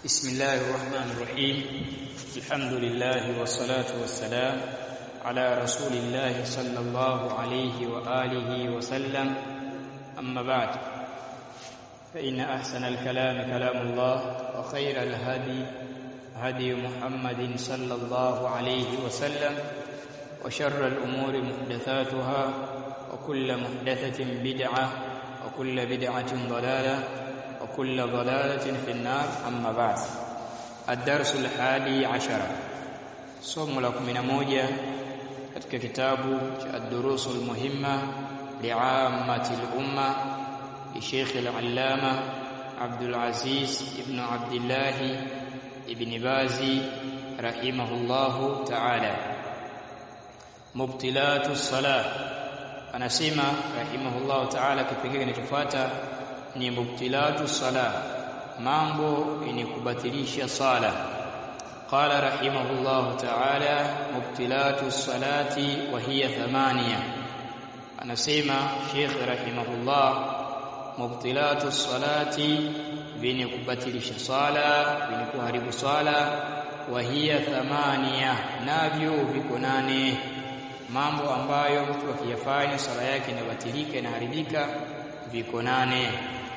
بسم الله الرحمن الرحيم الحمد لله والصلاة والسلام على رسول الله صلى الله عليه وآله وسلم أما بعد فإن أحسن الكلام كلام الله وخير الهدي هدي محمد صلى الله عليه وسلم وشر الأمور محدثاتها وكل محدثة بدعة وكل بدعة ضلالة وكل ضلالة في النار أما بعد الدرس الحادي عشر somo la 11 katika kitabu cha ad-durus al-muhimma li'ammati al-umma li Sheikh al-Allama Abdul Aziz ibn Abdullah ibn Bazi rahimahullahu ta'ala mubtilatu salah anasema rahimahullahu ta'ala kipengele kinachofuata ni mubtilatu salah mambo yenye kubatilisha sala qala rahimahullahu ta'ala mubtilatu salati wa hiya thamania anasema Sheikh rahimahullah mubtilatu salati vyenye kubatilisha sala vyenye kuharibu sala wa hiya thamania navyo viko nane mambo ambayo mtu akiyafanya sala yake inabatilika inaharibika viko nane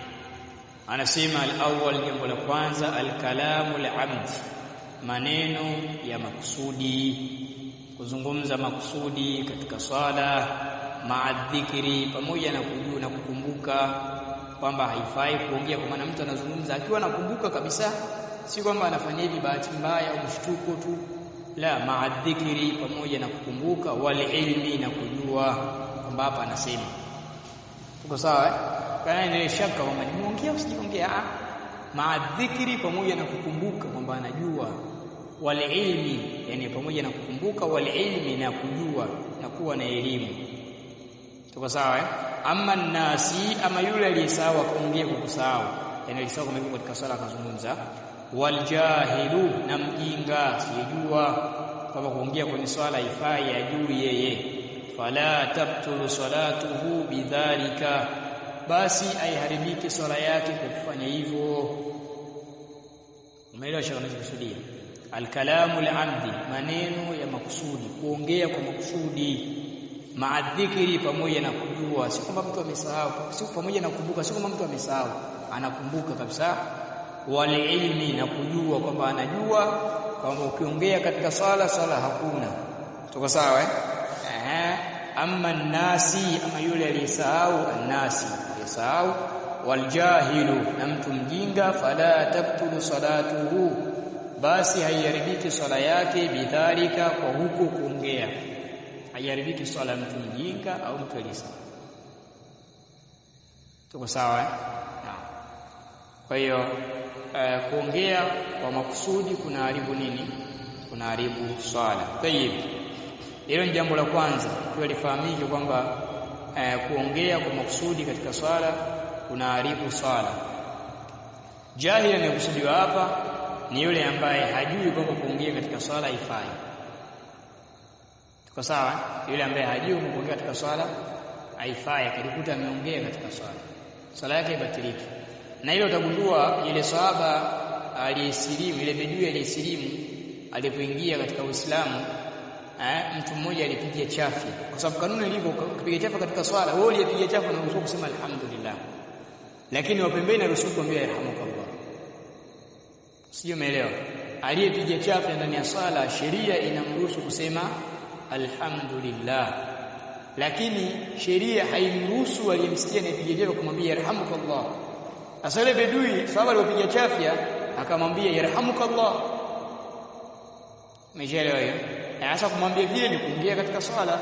anasema al-awwal jambo la kwanza al-kalamu al-amd maneno ya makusudi kuzungumza makusudi katika swala maadhikri pamoja na kujua na kukumbuka kwamba haifai kuongea kwa maana mtu anazungumza akiwa anakumbuka kabisa si kwamba anafanya hivi bahati mbaya au mshtuko tu la maadhikri pamoja na kukumbuka wal ilmi na kujua kwamba hapa anasema tuko sawa eh kana ile shaka kwamba nimeongea au sijaongea maadhikri pamoja na kukumbuka kwamba anajua wal ilmi yani pamoja na kukumbuka wal ilmi na kujua na kuwa na elimu tuko sawa eh ama nasi ama yule aliyesahau akaongea kwa kusahau yani alisahau kama katika sala akazungumza wal jahilu na mjinga sijua kwamba kuongea kwenye swala ifai ajui yeye fala tabtulu salatuhu bidhalika basi aiharibike swala yake kwa kufanya hivyo umeelewa shaka kusudia alkalamu al-amdi maneno ya makusudi kuongea kwa makusudi maadhikiri pamoja na kujua si kwamba mtu amesahau si pamoja na kukumbuka si kwamba mtu amesahau anakumbuka kabisa wal ilmi na kujua kwamba anajua kwamba ukiongea katika swala swala hakuna tuko sawa eh eh amma nasi ama yule aliyesahau annasi aliyesahau waljahilu na mtu mjinga fala tabtulu salatuhu basi haiharibiki swala yake bidhalika kwa huko kuongea haiharibiki swala mtu mjinga au mtu aliyesahau tuko sawa eh naam kwa hiyo uh, kuongea kwa makusudi kunaharibu nini kunaharibu swala tayib hilo ni jambo la kwanza kwa lifahamike kwamba eh, kuongea kwa makusudi katika swala kunaharibu swala jahili anayekusudiwa hapa ni yule ambaye hajui kwamba kuongea katika swala haifai tuko sawa yule ambaye hajui kwamba kuongea katika swala haifai akajikuta ameongea katika swala swala yake ibatiliki na hilo utagundua ile sahaba aliyesilimu ile bedui aliyesilimu alipoingia katika Uislamu eh, mtu mmoja alipiga chafi kwa sababu kanuni ilivyo kupiga chafi katika swala wewe uliyepiga chafi unaruhusiwa kusema alhamdulillah lakini wa pembeni anaruhusiwa kuambia yarhamukallah sio umeelewa aliyepiga chafi ndani ya swala sheria inamruhusu kusema alhamdulillah lakini sheria haimruhusu aliyemsikia anayepiga chafi kumwambia yarhamukallah sasa ile bedui sababu aliyopiga chafya akamwambia yarhamukallah Umeshaelewa hiyo? Sasa kumwambia vile ni kuingia katika swala.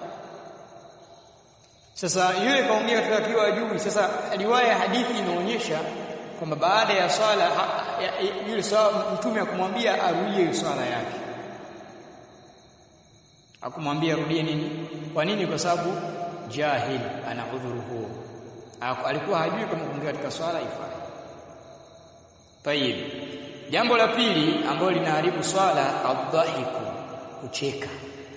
Sasa yule kaongea katika akiwa juu. Sasa riwaya hadithi inaonyesha kwamba baada ya swala yule sawa mtume akumwambia arudie swala yake. Akumwambia arudie nini? Kwa nini? Kwa sababu jahil ana udhuru huo. Alikuwa hajui kama kuingia katika swala ifai. Tayib. Jambo la pili ambalo linaharibu swala adhahiku kucheka.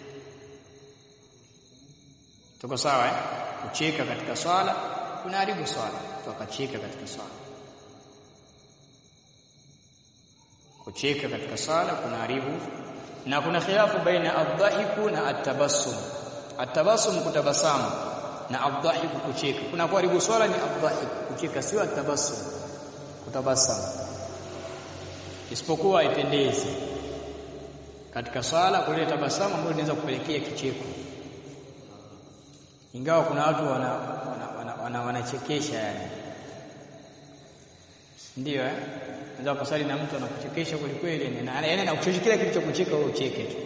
Tuko sawa eh? Kucheka katika swala kunaharibu swala. Tukacheka katika swala. kucheka katika sala kunaharibu na kuna khilafu baina adhahiku na atabassum atabassum kutabasamu na adhahiku kucheka kuna kuharibu swala ni adhahiku kucheka sio atabassum kutabasamu isipokuwa haipendezi katika swala kule tabasamu ambalo linaweza kupelekea kicheko ingawa kuna watu wana wanachekesha wana, wana, wana yani ndio eh unaweza kusali na mtu anakuchekesha kweli kweli na yaani anakuchekesha kila kitu cha kucheka wewe ucheke tu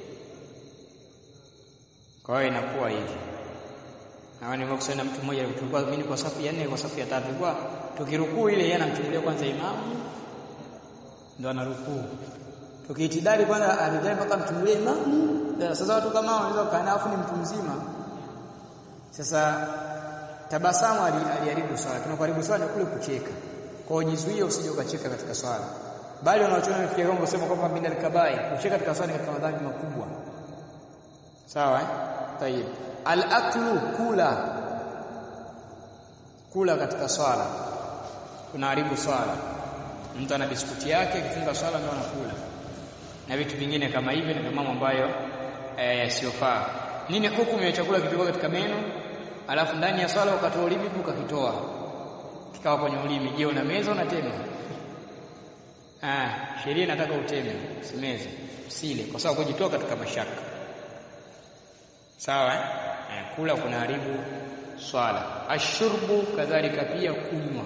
kwa hiyo inakuwa hivi na nimekusana mtu mmoja tulikuwa mimi kwa safu ya nne kwa safu ya tatu kwa tukirukuu ile yeye anamchungulia kwanza imamu ndo anarukuu tukiitidali kwanza alijai mpaka mchungulie imamu sasa watu kama wanaweza kukaa afu ni mtu mzima sasa tabasamu aliharibu swala tunakuharibu swala ni kule kucheka kwa jizuie usije ukacheka katika swala bali wanaochona nafikia kwamba kusema kwamba min alkabai kucheka katika swala ni katika madhambi makubwa sawa eh tayib al-aklu kula kula katika swala kunaharibu swala mtu ana biskuti yake akifunga swala ndio anakula na vitu vingine kama hivyo ni mambo ambayo yasiyofaa e, nini hukumu ya chakula kipikwa katika meno alafu ndani ya swala ukatoa ulimi ukakitoa kikawa kwenye ulimi je una meza unatema ah sheria inataka uteme usimeze usile kwa sababu kujitoa katika mashaka sawa eh? eh kula kunaharibu swala ashurbu kadhalika pia kunywa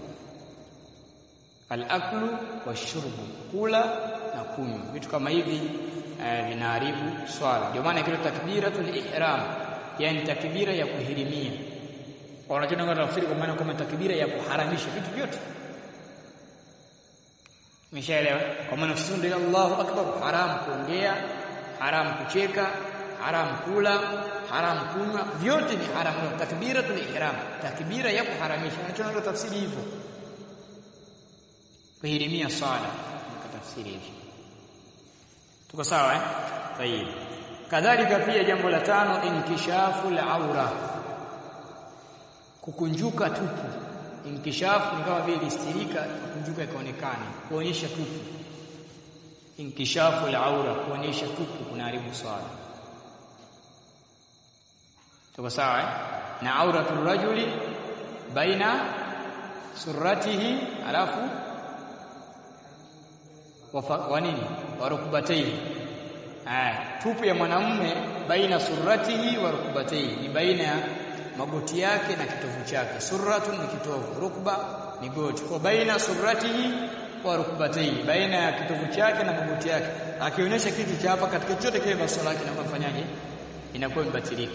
al-aklu washurbu kula na kunywa vitu kama hivi eh, vinaharibu swala ndio maana kile takbiratul ihram yani takbira ya kuhirimia wanachona tafsiri kwa maana kama takbira ya kuharamisha vitu vyote Umeshaelewa? Kwa maana sisi ndio Allahu Akbar, haram kuongea, haram kucheka, haram kula, haram kunywa, vyote ni haram. Takbiratul ihram, takbira ya kuharamisha. Wanachona tafsiri hivyo. Kuhirimia sala, tafsiri hivyo. Tuko sawa eh? Tayeb. Kadhalika pia jambo la tano inkishafu al-aura. Kukunjuka tupu inkishafu ni kama vile listirika kukunjuka ikaonekana kuonyesha tupu inkishafu al-aura kuonyesha tupu kunaharibu swala tuko sawa eh? na auratul rajuli baina surratihi alafu wa nini wa rukbatayhi tupu ya mwanamume baina surratihi wa rukbatayhi ni baina ya magoti yake na kitovu chake surratun ni kitovu rukba ni goti kwa baina surratihi wa rukbatayhi baina ya kitovu chake na magoti yake akionyesha kitu cha hapa katika chote kile swala yake inafanyaje inakuwa imebatilika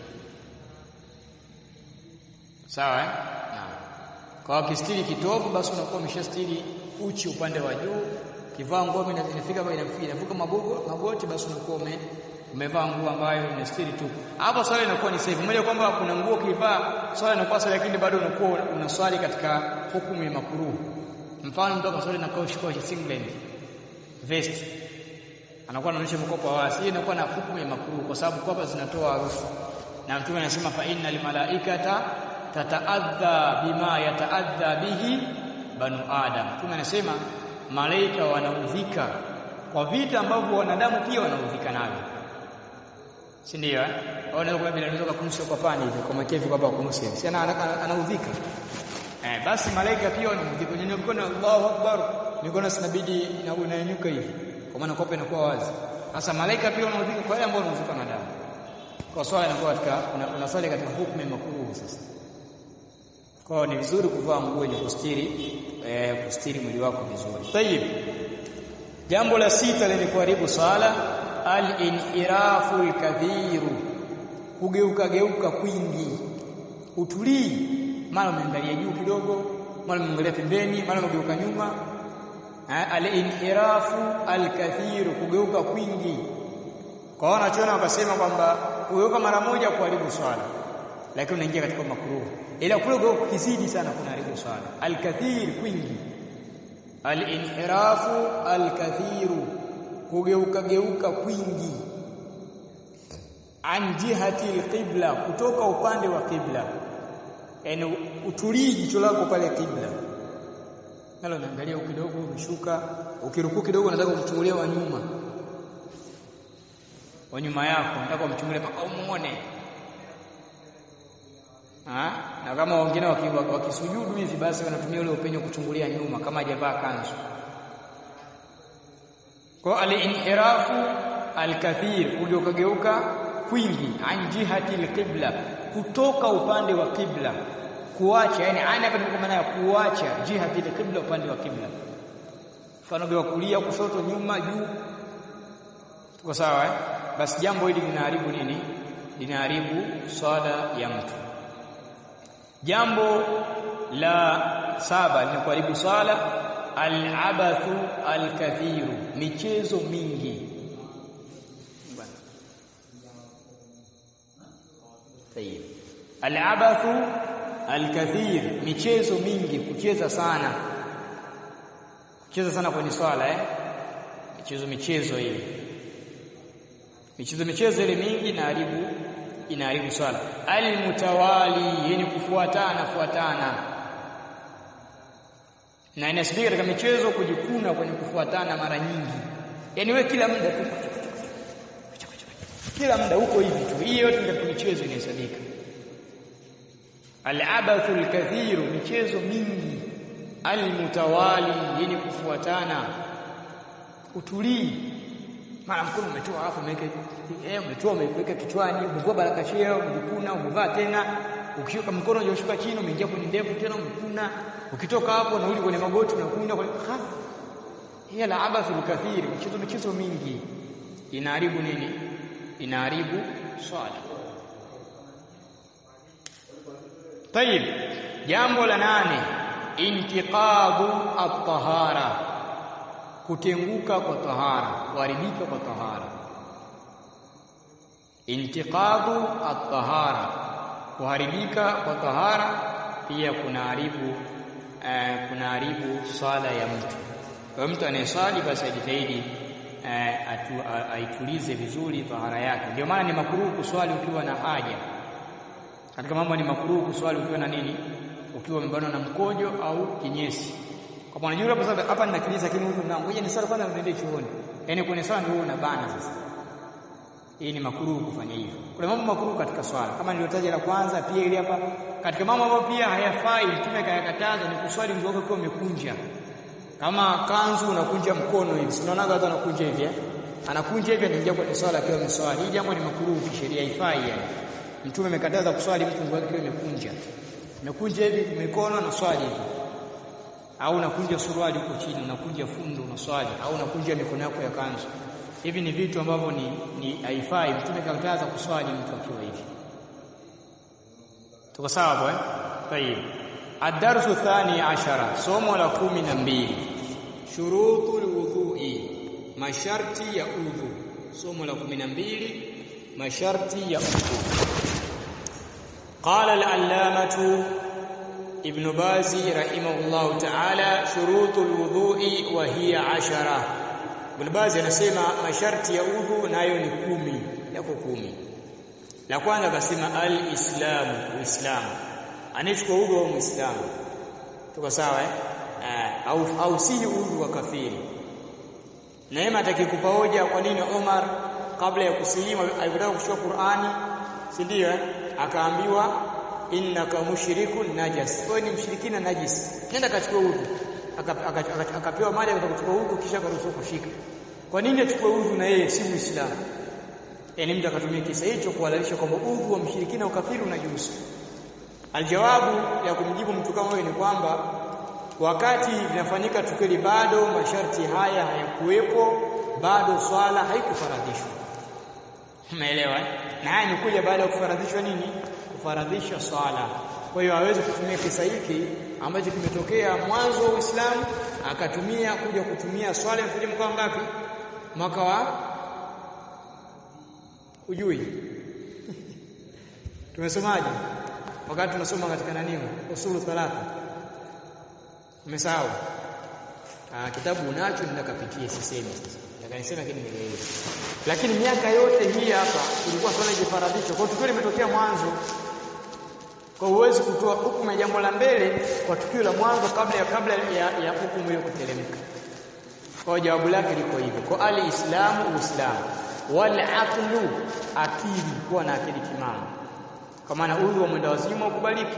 sawa eh naam kwa kistiri kitovu basi unakuwa umeshastiri uchi upande wa juu kivaa nguo inafika inavuka magogo magoti basi unakuwa ume umevaa nguo ambayo inastiri tu hapo swala inakuwa ni sahihi moja kwamba kuna nguo kivaa swala inakuwa sahihi lakini bado unakuwa unaswali katika hukumu ya makruh mfano mtu akaswali na kaushi kaushi singlet vest anakuwa anaonyesha mkopo wa wasi inakuwa na hukumu ya makruh kwa sababu kwapa zinatoa harufu na mtume anasema fa innal malaikata tataadha bima yataadha bihi banu adam mtume anasema malaika wanaudhika kwa vitu ambavyo wanadamu pia wanaudhika navyo si ndio eh unaweza kwa bila unaweza kumshika kwa pani hivi kwa makevi kwamba kumshika si ana anaudhika eh basi malaika pia wanaudhika kwenye mkono Allahu akbar mikono sinabidi inanyuka hivi kwa maana kope inakuwa wazi sasa malaika pia wanaudhika kwa yale ambao wanaudhika na damu kwa swala inakuwa katika unaswali katika hukumu ya makruh sasa kwa ni vizuri kuvaa nguo yenye kustiri eh, kustiri mwili wako vizuri tayib jambo la sita lenye kuharibu swala al-inhirafu al-kathiru kugeuka geuka kwingi utulii mara umeangalia juu kidogo mara umeangalia pembeni mara umegeuka nyuma al-inhirafu al-kathiru kugeuka kwingi kwa wanachoona wakasema kwamba kugeuka mara moja kuharibu swala lakini unaingia katika makruh ila kule kizidi sana kunaharibu swala al-kathir kwingi al-inhirafu al-kathiru kugeuka geuka kwingi an jihati alqibla kutoka upande wa qibla yani utulii jicho lako pale qibla nalo naangalia kidogo umeshuka ukirukuu kidogo nataka kumchungulia wa nyuma wa nyuma yako nataka umchungulie mpaka umuone ha? na kama wengine wakisujudu hivi basi wanatumia ule upenyo kuchungulia nyuma kama hajavaa kanzu kwa al-inhirafu al-kathir uliokageuka kwingi an jihati al-qibla kutoka upande wa kibla kuacha yani ana hapa kwa maana ya kuacha jihati al-qibla upande wa kibla mfano wa kulia kushoto nyuma juu tuko sawa eh basi jambo hili linaharibu nini linaharibu swala ya mtu jambo la saba linakuharibu swala al-abathu al-kathiru michezo mingi Tayeb. Al-abathu al-kathir michezo mingi kucheza sana kucheza sana kwenye swala eh michezo michezo ile michezo michezo ile mingi inaharibu inaharibu swala al-mutawali yenye kufuatana fuatana na inasibika katika michezo kujikuna kwenye kufuatana mara nyingi yani we kila muda tu kila muda huko hivi tu hii yote katika michezo inahesabika al-abathu al-kathiru michezo mingi al-mutawali yenye kufuatana utulii mara mkono umetoa alafu umeweka eh umetoa umeweka kichwani umevua baraka sheo umejikuna umevaa tena ukishuka mkono unashuka chini umeingia kwenye ndevu tena umekuna ukitoka hapo unarudi kwenye magoti unakuna kwa ha hiya la abathul kathir michezo michezo mingi inaharibu nini inaharibu swala tayib jambo la nane intiqadu at-tahara kutenguka kwa tahara kuharibika kwa tahara intiqadu at-tahara kuharibika kwa tahara pia kunaharibu eh, kunaharibu swala ya mtu kwa mtu anayeswali basi ajitahidi eh, aitulize vizuri tahara yake ndio maana ni makruhu kuswali ukiwa na haja katika mambo ni makruhu kuswali ukiwa na nini ukiwa umebanwa na mkojo au kinyesi kwa maana unajua hapa hapa nina kinyesi lakini huko na ngoja niswali kwanza niende chuoni yani kwenye swala ndio unabana sasa hii ni makruhu kufanya hivyo kuna mambo makruhu katika swala kama niliotaja la kwanza pia ile hapa katika mambo ambayo pia hayafai mtume kayakataza ni kuswali mguu wako ukiwa umekunja kama kanzu unakunja mkono hivi sinaona watu wanakunja hivi eh anakunja hivi anaingia kwenye swala akiwa ameswali hii jambo ni makruhu kisheria haifai yani mtume amekataza kuswali mtu mguu wake ukiwa umekunja umekunja hivi mikono na swali hivi au unakunja suruali huko chini unakunja fundo unaswali au unakunja mikono yako ya kanzu hivi ni vitu ambavyo ni ni haifai mtume kakataza kuswali mtu akiwa hivi tuko sawa hapo eh tayib ad-darsu thani ashara somo la kumi na mbili shurutul wudhu'i masharti ya udhu somo la kumi na mbili masharti ya udhu qala al-allamatu ibn bazi rahimahullah ta'ala shurutul wudhu'i wa hiya ashara ibn bazi anasema masharti ya udhu nayo ni kumi yako kumi la kwanza akasema al-islamu uislamu anachukua udhu wa muislamu tuko sawa eh au au si udhu wa kafiri neema atakikupa hoja kwa nini Omar kabla ya kusilimu alipotaka kuchukua Qur'ani si ndio akaambiwa innaka mushrikun najas wewe ni mshirikina najis nenda kachukua udhu akapewa mali akachukua udhu kisha akaruhusiwa kushika kwa nini achukue udhu na yeye si muislamu yani mtu akatumia kisa hicho kuhalalisha kwamba udhu wa mshirikina ukafiri unajuzu aljawabu ya kumjibu mtu kama huyo ni kwamba wakati linafanyika tukio bado masharti haya hayakuwepo bado swala haikufaradhishwa umeelewa na haya ni kuja baada ya kufaradhishwa nini kufaradhisha swala kwa hiyo hawezi kutumia kisa hiki ambacho kimetokea mwanzo wa Uislamu akatumia kuja kutumia swala ya mkoa ngapi mwaka wa ujui tumesomaje wakati tunasoma katika nani usulu thalatha umesahau ah kitabu unacho nenda kapitie sisemi sasa nikanisema lakini nielewe lakini miaka yote hii hapa ilikuwa swala ikifaradhishwa kwa tukio limetokea mwanzo Kwa huwezi kutoa hukumu ya jambo la mbele kwa tukio la mwanzo kabla ya kabla ya, ya hukumu hiyo kuteremka. Kwa jawabu lake liko hivyo. Kwa alislamu uislamu wal aqlu akili kuwa na akili timamu. Kwa maana udhu wa mwenda wazimu ukubaliki.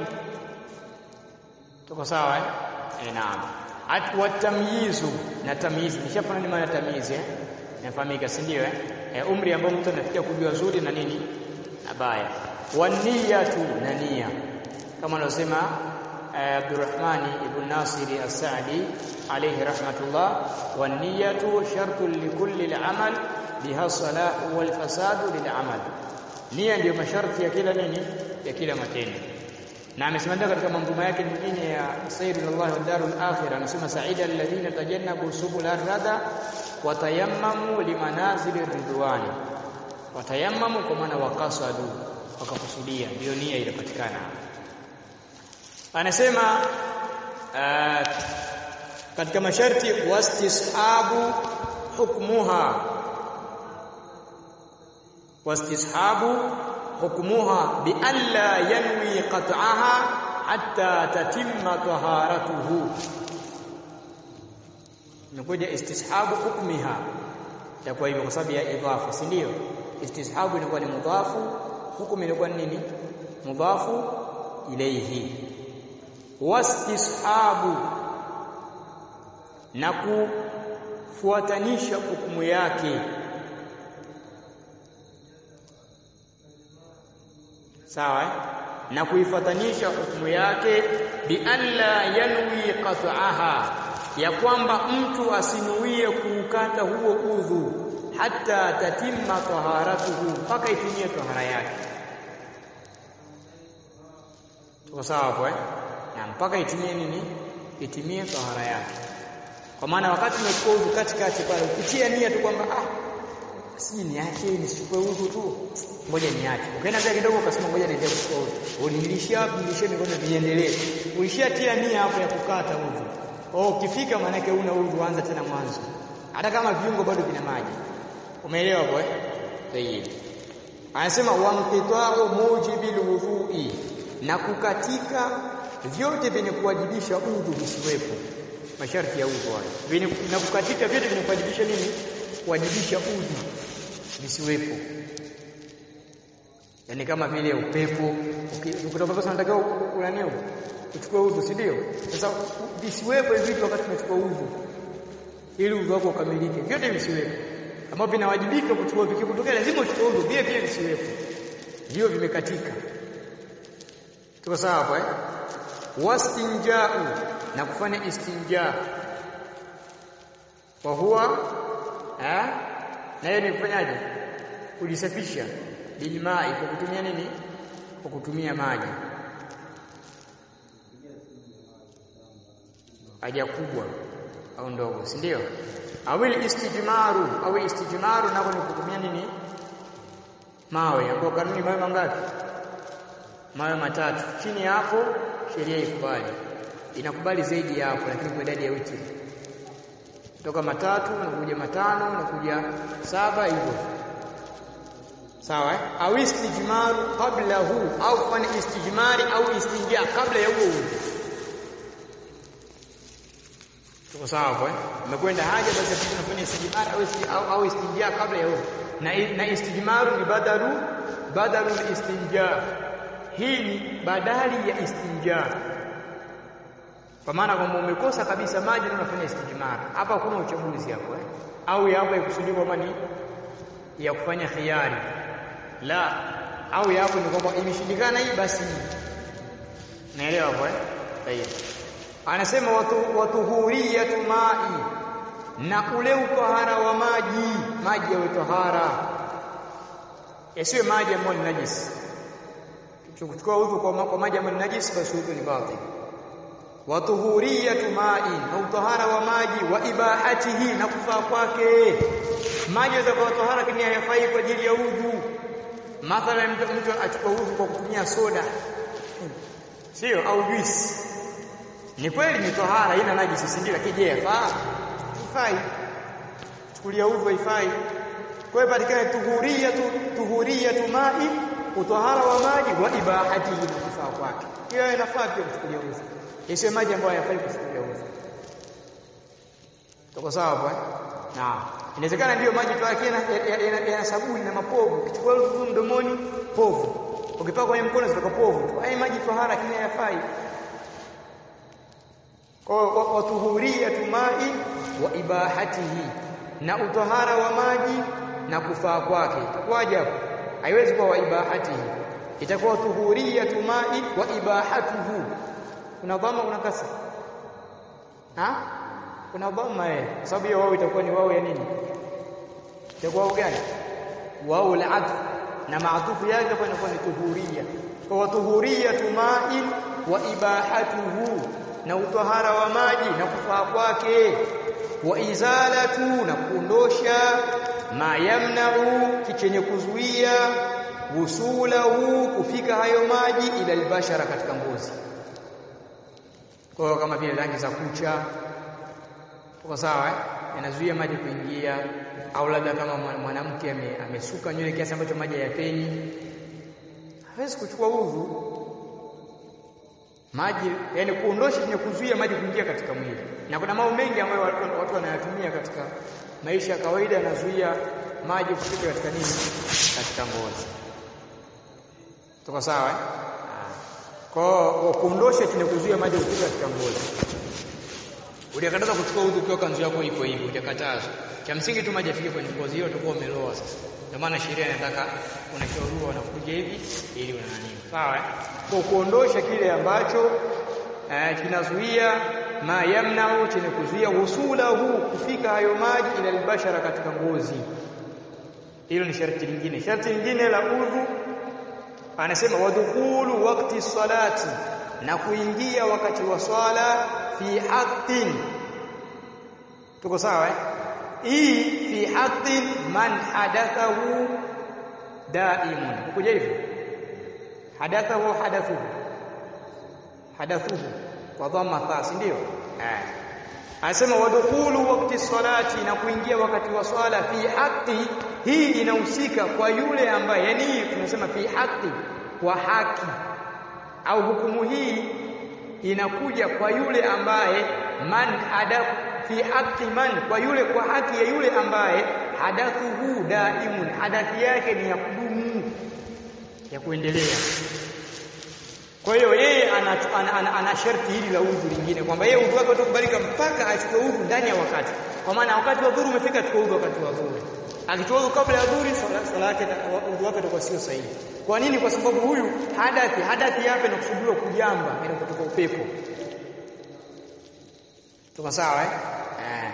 Tuko sawa eh? Eh, naam. At watamyizu na tamyizi. Nishapana ni maana tamyizi eh? Inafahamika si ndio eh? eh? Umri ambao mtu anafikia kujua zuri na nini na baya. Waniyatu na nia. Kama anasema Abdurrahmani ibn Nasiri As-Sa'di alayhi rahmatullah waniyatu shartun likulli al-amal biha salahu wal fasadu lil-amal. Nia ndiyo masharti ya kila nini ya kila matendo. Na amesema katika manzuma yake nyingine ya Sayyidul Allah wa Darul Akhirah anasema sa'ida alladhina tajannabu subul ar-rada wa tayammamu limanazil ridwani. Watayammamu kwa maana wakasadu wakakusudia ndio nia ilipatikana. Anasema uh, katika masharti wastishabu hukmuha wastishabu hukmuha bi alla yanwi qat'aha hatta tatimma taharatuhu inakuja istishabu hukmiha itakuwa hivyo kwa sababu ya idhafa si ndio istishabu inakuwa ni mudhafu hukumu inakuwa ni nini mudhafu ilayhi wastishabu na kufuatanisha hukumu yake sawa eh? na kuifatanisha hukumu yake bi alla yanwi qat'aha ya kwamba mtu asinuie kuukata huo udhu hata tatimma taharatuhu mpaka itimie tahara yake tuko sawa hapo eh na mpaka itimie nini itimie tahara yake kwa maana wakati umechukua udhu katikati pale ukitia nia tu kwamba ah siji niache nisichukue udhu tu ngoja niache ukaenda mbele kidogo ukasema ngoja niendelee kuchukua udhu ulilishia wapi nilishia mikono niendelee ulishatia nia hapo ya kukata udhu oh ukifika maana yake una udhu anza tena mwanzo hata kama viungo bado vina maji umeelewa hapo eh sahihi anasema wamqita'u mujibil wudhu'i na kukatika vyote vyenye kuwajibisha udhu visiwepo masharti ya udhu hayo na kukatika vyote vyenye kuwajibisha nini kuwajibisha udhu visiwepo yani kama vile upepo ukitoka pesa unatakiwa unanio uchukue udhu si ndio sasa visiwepo hivi vitu wakati unachukua udhu ili udhu wako ukamilike vyote visiwepo ambavyo vinawajibika kuchukua vikikutokea lazima uchukue udhu vile vile visiwepo vio vimekatika tuko sawa hapo eh wastinjau na kufanya istinja wa huwa eh na hiyo ni kufanyaje kujisafisha bilmai kwa kutumia nini kwa kutumia maji haja kubwa au ndogo si ndio awil istijmaru au istijmaru nako ni kutumia nini mawe ambapo kanuni mawe mangapi mawe matatu chini ya hapo sheria ikubali inakubali zaidi ya hapo lakini kwa idadi ya witri toka matatu nakuja matano nakuja saba hivyo sawa eh? au istijmaru qablahu au kufanya istijmari au istinja kabla ya huo udhu tuko sawa hapo eh umekwenda haja basi kitu unafanya istijmar au au, au istinja kabla ya huo na na istijmaru ni badalu badalu istinja hii ni badali ya istinja kwa maana kwamba umekosa kabisa maji na unafanya istijmar hapa hakuna uchaguzi hapo eh au hapo ikusudiwa kwamba ni ya kufanya khiari la au yapo ni kwamba imeshindikana hii basi naelewa hapo eh tayari anasema watu watuhuriyatu ma'i na ule utahara wa maji maji ya utahara yasiwe maji ambayo ni najisi kuchukua udhu kwa, kwa maji ambayo ni najisi basi udhu ni batil watuhuriyatu ma'i na utahara wa maji wa ibahatihi na kufaa kwake maji yatakuwa tahara lakini hayafai kwa ajili ya udhu mathalan mtu, mtu achukua udhu kwa kutumia soda sio au juice ni kweli ni tahara ina najisi si ndio lakini je yafaa ifai chukulia udhu haifai kwa hiyo patikane tuhuriyatu tuhuriyatu ma'i utahara wa maji wa ibahatihi na kufaa kwake hiyo inafaa pia kuchukulia udhu isiwe maji ambayo hayafai kuchukulia udhu tuko sawa hapo eh naam inawezekana ndiyo maji tu yake yana sabuni na mapovu ukichukua udhu mdomoni povu ukipaka kwenye mkono zitoka povu tu haya maji tahara lakini hayafai kwa watuhuriyatu ma'i wa ibahatihi na utahara wa maji na kufaa kwake itakuwaje hapo haiwezi kuwa wa ibahatihi itakuwa tuhuriyatu ma'i wa ibahatuhu kuna dhamma kuna kasra ha kuna dhamma eh kwa sababu hiyo wao itakuwa ni wao ya nini itakuwa gani wao al-atf na maatufu yake itakuwa inakuwa ni tuhuriya kwa tuhuriyatu ma'i wa ibahatuhu na utahara wa maji na kufaa kwake wa izalatu na kuondosha ma yamna'u kichenye kuzuia wusulahu kufika hayo maji ila albashara katika ngozi kwa kama vile rangi za kucha kwa sawa eh yanazuia maji kuingia au labda kama mwanamke amesuka nywele kiasi ambacho maji hayapenyi hawezi kuchukua udhu maji yani kuondosha chenye kuzuia maji kuingia katika mwili na kuna mambo mengi ambayo watu, watu wanayatumia katika maisha ya kawaida yanazuia maji kufika katika nini katika ngozi tuko sawa eh kwa kuondosha chenye kuzuia maji kufika katika ngozi ulikataza kuchukua udhu ukiwa kanzu yako iko hivyo utakatazwa cha msingi tu maji afike kwenye ngozi hiyo utakuwa umeloa sasa ndio maana sheria inataka unashauriwa unakuja hivi ili una nini sawa kwa kuondosha kile ambacho eh, kinazuia ma yamna'u chenye kuzuia husulahu kufika hayo maji ila albashara katika ngozi hilo ni sharti lingine sharti lingine la udhu anasema wadkhulu waqti salati na kuingia wakati wa swala fi haqqin tuko sawa eh hii fi haqqin man hadathahu daimun kuja hivyo hadathahu hadathuhu hadathuhu kwa dhamma tha si ndio eh anasema wadkhulu waqti salati na kuingia wakati wa swala fi haqqi hii inahusika kwa yule ambaye yani tunasema fi haqqi kwa haki au hukumu hii inakuja kwa yule ambaye man hadath fi haqqi man kwa yule kwa haki ya yule ambaye hadathuhu daimun hadathi yake ni ya kudumu ya kuendelea kwa hiyo yeye ana, ana, ana, ana sharti hili la udhu lingine kwamba yeye udhu wake utakubalika mpaka achukue udhu ndani ya wakati kwa maana wakati wa dhuru umefika achukue udhu wakati wa dhuru akichukua udhu kabla ya dhuri swala yake udhu wake utakuwa sio sahihi kwa nini kwa sababu huyu hadathi hadathi yake inakusudiwa kujamba ile kutoka upepo tuko sawa eh eh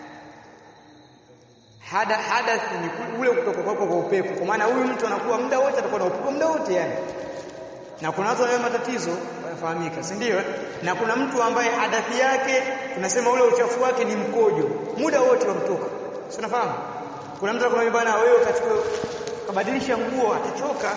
hada hadath ni ule kutoka kwako kwa upepo kwa maana huyu mtu anakuwa muda wote atakuwa na upepo muda wote yani na kuna watu wana matatizo wanafahamika si ndio na kuna mtu ambaye hadathi yake tunasema ule uchafu wake ni mkojo muda wote wamtoka si unafahamu kuna mtu anakuambia bwana wewe ukachukua kabadilisha nguo atachoka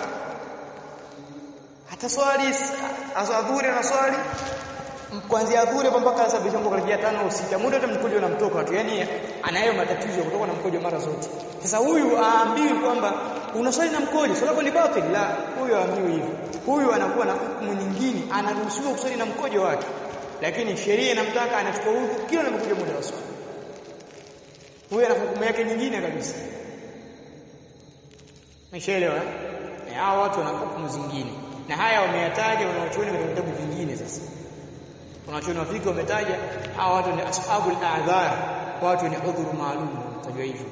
hata swali azadhuri na swali kuanzia adhure mpaka saa bisha nguo karibia tano au sita muda wote mkojo unamtoka tu yani anayo matatizo kutoka na mkojo mara zote sasa huyu aambiwi kwamba unaswali na mkojo swala ni batil la huyu aambiwi hivyo huyu anakuwa na hukumu nyingine anaruhusiwa kuswali na mkojo wake lakini sheria inamtaka anachukua udhu kila anapokuja muda wa swala huyu ana hukumu yake nyingine kabisa Umeshaelewa? Eh, hao watu wana hukumu zingine. Na haya wameyataja wanaochuoni katika vitabu vingine sasa. Wanachuoni wa fiqh wametaja hawa watu ni ashabul a'dhar, watu ni udhuru maalum, tajua hivyo.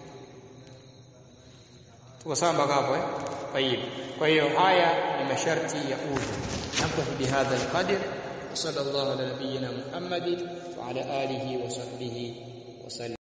Tuko sawa mpaka hapo eh? Tayib. Kwa hiyo haya ni masharti ya udhu. Naktafi bihadha alqadr. وصلى الله على نبينا محمد وعلى آله وصحبه وسلم